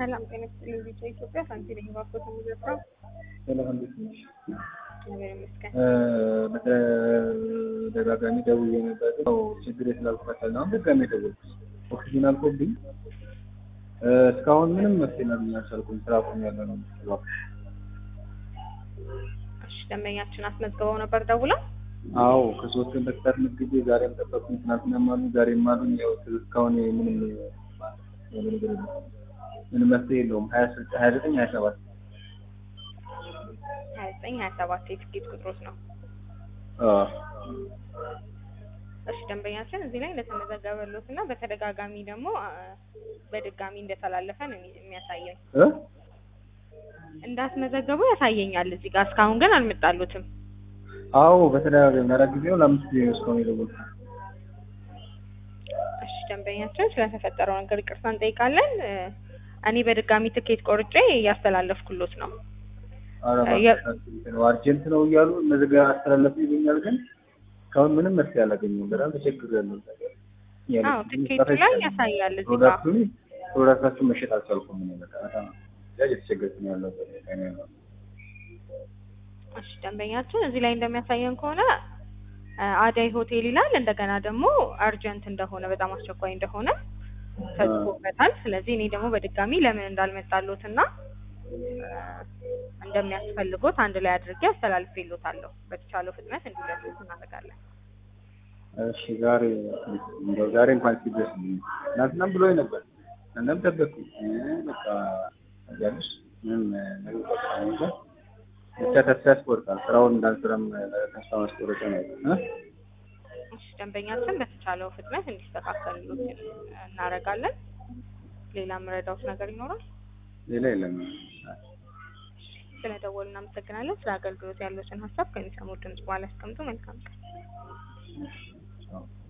ሰላም ጤና ይስጥልኝ። ቢጫ ኢትዮጵያ ሳንቲ ነኝ። ባኮት የሚዘፍረው ሰላም እንዴት ነሽ? ነገር ይመስገን። በተደጋጋሚ ደውዬ ነበር። ያው ችግር ስላልተፈታልኝ አሁን ድጋሜ ደወልኩት። ኦክሲጅን አልቆብኝ እስካሁን ምንም መፍትሄ ላገኝ አልቻልኩም። ስራ ቆሜያለሁ ነው የምትለው። እሺ ደንበኛችን አስመዝግበው ነበር ደውለው? አዎ ከሶስት ቀን በፊት አስመዝግቤ ዛሬም ጠበቅኩኝ። ትናንትናም አሉኝ ዛሬም አሉኝ። ያው እስካሁን ምንም የሆነ ነገር የለም። ምንም መፍትሄ የለውም። ሀያ ስልሳ ሀያ ዘጠኝ ሀያ ሰባት ሀያ ዘጠኝ ሀያ ሰባት የትኬት ቁጥሮት ነው። አዎ እሺ ደንበኛችን እዚህ ላይ እንደተመዘገበሎት እና በተደጋጋሚ ደግሞ አ፣ በድጋሚ እንደተላለፈ ነው የሚ- የሚያሳየኝ። እ እንዳስመዘገቡ ያሳየኛል እዚህ ጋር። እስካሁን ግን አልመጣሉትም። አዎ በተደጋጋሚ ለአራት ጊዜ ነው ለአምስት ጊዜ ነው እስካሁን የደወልኩት። እሺ ደንበኛችን ስለተፈጠረው ነገር ይቅርታ እንጠይቃለን። እ፣ እኔ በድጋሚ ትኬት ቆርጬ እያስተላለፍኩሎት ነው። ኧረ የ- እባክሽ ነው አርጀንት ነው እያሉ እነዚህ ጋር አስተላለፉ ይሉኛል፣ ግን እስካሁን ምንም መፍትሄ አላገኘሁም። በጣም ተቸግሬያለሁ። አዎ ትኬቱ ላይ ያሳያል እዚህ ጋር። ፕሮዳክቱን ፕሮዳክታችሁን መሸጥ አልቻልኩም። እኔ በቃ በጣም ያ እየተቸገርኩ ነው ያለሁት። እኔ ነው እሺ ደንበኛችን እዚህ ላይ እንደሚያሳየን ከሆነ እ፣ አዳይ ሆቴል ይላል። እንደገና ደግሞ አርጀንት እንደሆነ በጣም አስቸኳይ እንደሆነ ተጽፎበታል። ስለዚህ እኔ ደግሞ በድጋሚ ለምን እንዳልመጣሎት እና እ፣ እንደሚያስፈልጎት አንድ ላይ አድርጌ አስተላልፌሎታለሁ። በተቻለው ፍጥነት እንዲደርሱት እናደርጋለን። እሺ ዛሬ እንደው ዛሬ እንኳን ሲደርስ ትናንትናም ብሎኝ ነበር። እናም ጠበቅኩኝ እ፣ በቃ ያለሽ ምንም ነገር በቃ ነገር ብቻ ተስፋ ያስቆርጣል። ስራውን እንዳልስራም ተስፋ ማስቆረጫ ነው እ እሺ ደንበኛችን በተቻለው ፍጥነት እንዲስተካከልሎት እናደርጋለን። ሌላ የምረዳውት ነገር ይኖራል? ሌላ የለም። ስለደወሉ እናመሰግናለን። ስለ አገልግሎት ያሉትን ሀሳብ ከሚሰሙት ድምጽ በኋላ ያስቀምጡ። መልካም ቀን። አዎ